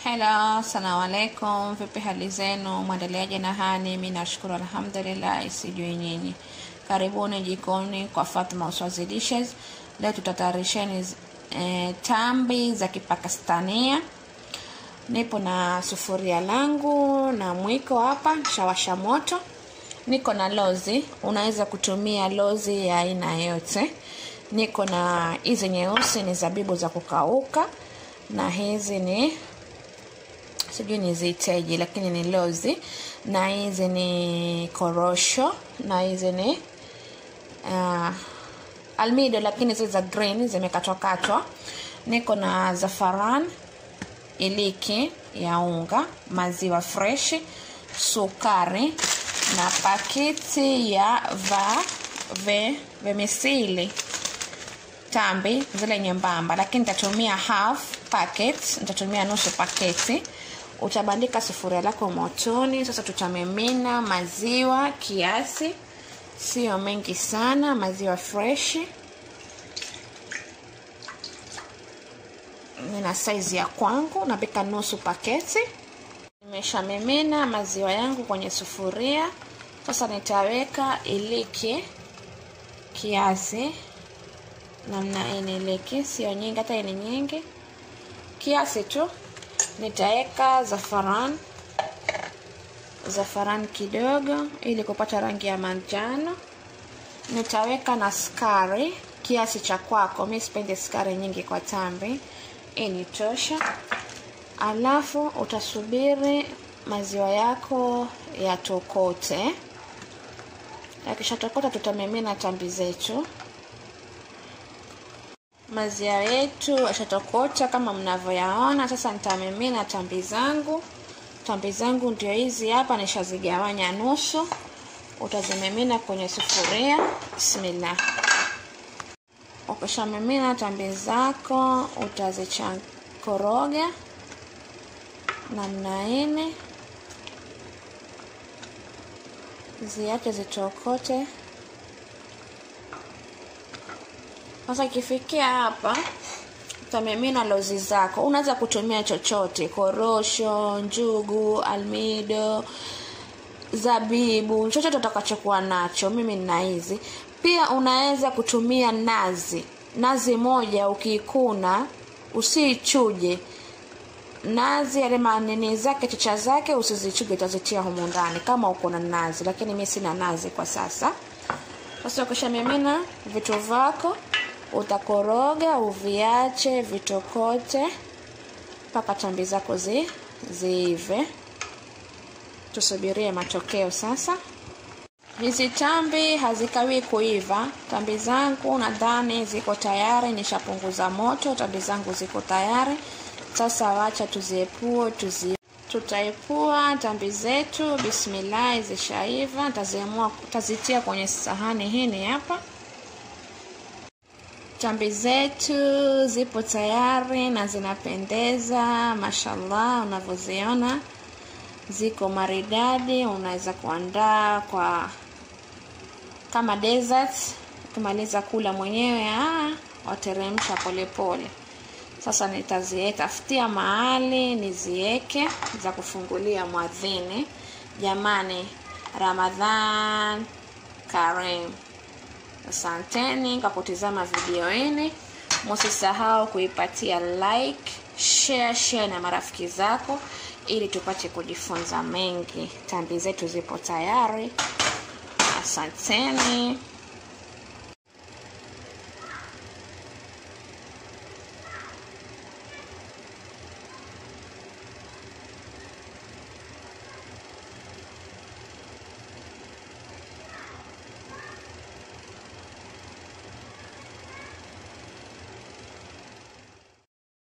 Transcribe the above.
Hello, assalamu alaikum. Vipi hali zenu? Mwendeleaje na hani? Mi nashukuru alhamdulillah, sijui nyinyi. Karibuni jikoni kwa Fatma Uswazi Dishes. Leo tutatayarisheni e, tambi za Kipakistania. Nipo na sufuria langu na mwiko hapa, shawasha moto. Niko na lozi, unaweza kutumia lozi ya aina yote. Niko na hizi nyeusi ni zabibu za kukauka na hizi ni sijui niziiteje lakini ni lozi na hizi ni korosho na hizi ni uh, almido lakini zile za green zimekatwakatwa niko na zafaran iliki ya unga maziwa freshi sukari na pakiti ya va ve vemesili tambi zile nyembamba lakini nitatumia half packet nitatumia nusu paketi utabandika sufuria lako motoni sasa tutamimina maziwa kiasi sio mengi sana maziwa freshi nina saizi ya kwangu napika nusu paketi nimeshamimina maziwa yangu kwenye sufuria sasa nitaweka iliki kiasi namna ini iliki sio nyingi hata ini nyingi kiasi tu nitaweka zafaran zafaran kidogo ili kupata rangi ya manjano nitaweka na skari kiasi cha kwako mi sipendi skari nyingi kwa tambi hii ni tosha alafu utasubiri maziwa yako yatokote yakishatokota tutamimina tambi zetu maziwa yetu yashatokota kama mnavyoyaona sasa nitamimina tambi zangu tambi zangu ndio hizi hapa nishazigawanya nusu utazimimina kwenye sufuria bismillah ukishamimina tambi zako utazichakoroga namna hini ziache zitokote sasa ikifikia hapa utamimina lozi zako unaweza kutumia chochote korosho njugu almido zabibu chochote utakachokuwa nacho mimi nina hizi pia unaweza kutumia nazi nazi moja ukiikuna usiichuje nazi yale manini zake chicha zake usizichuje utazitia humu ndani kama uko na nazi lakini mi sina nazi kwa sasa sasa ukishamimina vitu vyako utakoroga uviache vitokote mpaka tambi zako zi, ziive tusubirie matokeo sasa hizi tambi hazikawi kuiva tambi zangu nadhani ziko tayari nishapunguza moto tambi zangu ziko tayari sasa wacha tuziepue tuzi tutaepua tambi zetu bismillahi zishaiva taziamua tazitia kwenye sahani hini hapa tambi zetu zipo tayari na zinapendeza mashallah unavyoziona ziko maridadi unaweza kuandaa kwa kama desert ukimaliza kula mwenyewe wateremsha polepole sasa nitazietafutia mahali nizieke za kufungulia mwadhini jamani ramadhan karim asanteni kwa kutizama video hini msisahau kuipatia like share share na marafiki zako ili tupate kujifunza mengi tambi zetu zipo tayari asanteni